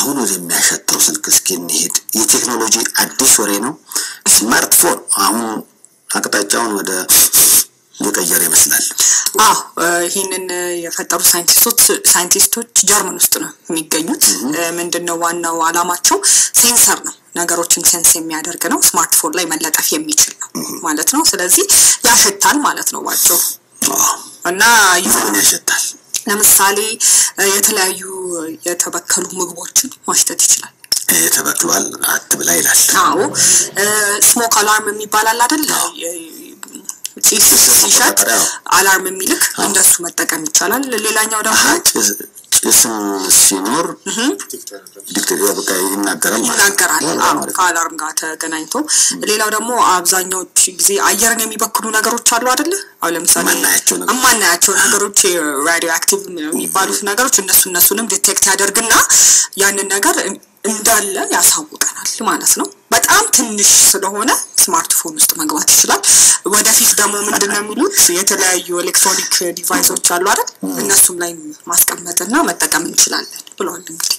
አሁን ወደሚያሸተው ስልክ እስኪ እንሄድ። የቴክኖሎጂ አዲስ ወሬ ነው። ስማርትፎን አሁን አቅጣጫውን ወደ የቀየረ ይመስላል። አዎ ይህንን የፈጠሩ ሳይንቲስቶች ሳይንቲስቶች ጀርመን ውስጥ ነው የሚገኙት። ምንድን ነው ዋናው አላማቸው? ሴንሰር ነው። ነገሮችን ሴንስ የሚያደርግ ነው። ስማርትፎን ላይ መለጠፍ የሚችል ነው ማለት ነው። ስለዚህ ያሸታል ማለት ነው ባጭሩ እና ምን ያሸታል? ለምሳሌ የተለያዩ የተበከሉ ምግቦችን ማሽተት ይችላል። ተበክሏል አትብላ ይላል። አዎ ስሞክ አላርም የሚባል አለ አይደል? ጭስ ሲሸጥ አላርም የሚልክ እንደሱ መጠቀም ይቻላል። ሌላኛው ደግሞ ጭስም ሲኖር ዲክቴሪያ በቃ ይናገራል ይናገራል ከአላርም ጋር ተገናኝቶ። ሌላው ደግሞ አብዛኛዎች ጊዜ አየርን የሚበክሉ ነገሮች አሉ አይደለ? አሁን ለምሳሌ የማናያቸው ነገሮች ራዲዮ አክቲቭ የሚባሉት ነገሮች እነሱ እነሱንም ዲቴክት ያደርግና ያንን ነገር እንዳለ ያሳውቀናል ማለት ነው። በጣም ትንሽ ስለሆነ ስማርትፎን ውስጥ መግባት ይችላል። ወደፊት ደግሞ ምንድን ነው የሚሉት የተለያዩ ኤሌክትሮኒክ ዲቫይሶች አሉ አይደል? እነሱም ላይ ማስቀመጥና መጠቀም እንችላለን ብለዋል። እንግዲህ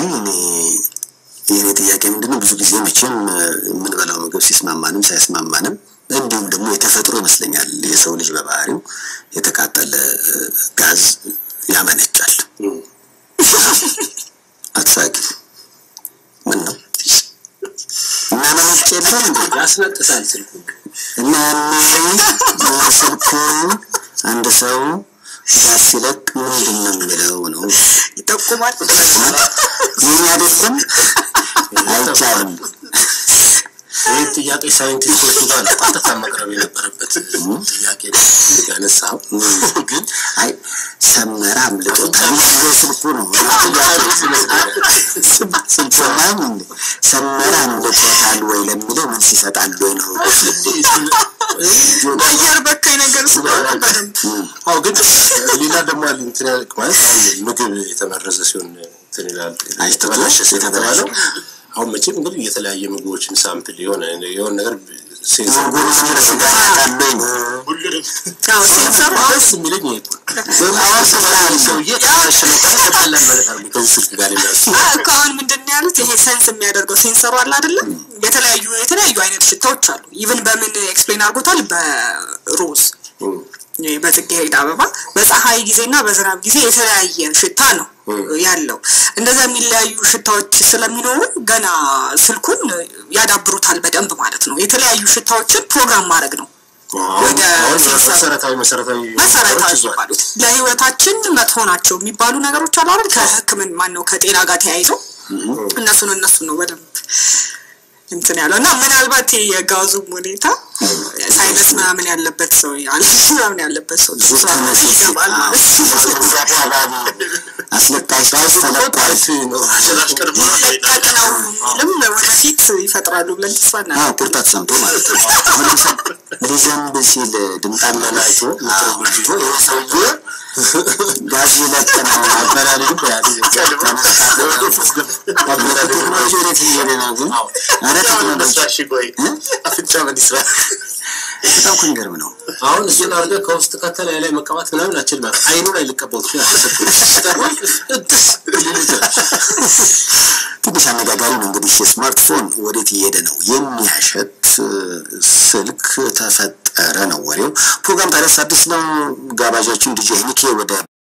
የኔ ጥያቄ ምንድን ነው ብዙ ጊዜ መቼም የምንበላው ምግብ ሲስማማንም ሳይስማማንም እንዲሁም ደግሞ የተፈጥሮ ይመስለኛል የሰው ልጅ በባህሪው የተቃጠለ ጋዝ ያመነጫል። አትሳቂ ምን ነው እና መነጭ የለም እንዴ? ያስነጥሳል ስልኩ እና ስልኩ አንድ ሰው ጋዝ ሲለቅ ምንድን ነው የሚለው ነው ይጠቁማል። ይህ አይደለም አይቻልም። ይህ ጥያቄ ሳይንቲስቶቹ ጋር ቀጥታ መቅረብ የነበረበት ጥያቄ ያነሳው ግን አይ ሰመራ አምልጦታል ስልኩ ነው ስልኩናም ሰመራ አምልጦታል ወይ ለሚለው መልስ ይሰጣል ወይ ነው አየር በካይ ነገር ስለሆነ በደንብ አዎ ግን ሌላ ደግሞ አለ እንትን ማለት አሁን ምግብ የተመረዘ ሲሆን እንትን ይላል የተበላሸ የተባለው አሁን መቼም እንግዲህ የተለያየ ምግቦችን ሳምፕል የሆነ የሆነ ነገር ሴንሰር ሴንሰር ደስ የሚለኝ ይሄ ሰውዬ ተሸነ ከተቀላል ማለት አለ ከዚህ ስልክ ጋር የሚያስ ከአሁን ምንድን ነው ያሉት? ይሄ ሰንስ የሚያደርገው ሴንሰሩ አለ አይደለም? የተለያዩ የተለያዩ አይነት ሽታዎች አሉ። ኢቭን በምን ኤክስፕሌን አድርጎታል? በሮዝ በጽጌረዳ አበባ በፀሐይ ጊዜና በዝናብ ጊዜ የተለያየ ሽታ ነው ያለው። እንደዛ የሚለያዩ ሽታዎች ስለሚኖሩ ገና ስልኩን ያዳብሩታል በደንብ ማለት ነው። የተለያዩ ሽታዎችን ፕሮግራም ማድረግ ነው ወደ መሰረታዊ መሰረታዊ መሰረታዊ የሚባሉት ለህይወታችን መጥፎ ናቸው የሚባሉ ነገሮች አሉ አይደል? ከህክምን ማን ነው ከጤና ጋር ተያይዞ እነሱን እነሱን ነው በደንብ እንትን ያለው እና ምናልባት የጋዙም ሁኔታ ሳይነስ ምናምን ያለበት ሰው አለርጂ ምናምን ያለበት ሰው ይገባል ማለት አስለቃሽ ተለቃሽ ይለቀቅ ነው የሚልም ወደፊት ይፈጥራሉ ብለን ተስፋ እናደርጋለን። ቁርጣ ተሰምቶ ማለት ነው። አሁን ለምሳሌ ሊዘንብ ሲል ድምጣ መላይቶ ይህ ሰውዬ ጋዝ ይለቅ ነው አበላል ቴክኖሎጂ ወዴት እየሄደ ነው ግን? ኧረ ቴክኖሎጂ አፍንጫ በዲስራ በጣም እኮ የሚገርም ነው። አሁን እሱን አድርገህ ከውስጥ ከተለያ ላይ መቀባት ምናምን አችል ማለት አይኑ ላይ ልቀባው ትችላለህ። ትንሽ አነጋጋሪ ነው እንግዲህ የስማርትፎን ወዴት እየሄደ ነው? የሚያሸት ስልክ ተፈጠረ ነው ወሬው። ፕሮግራም ታዲያስ አዲስ ነው። ጋባዣችን ዲጄ ሄኒኬ ወደ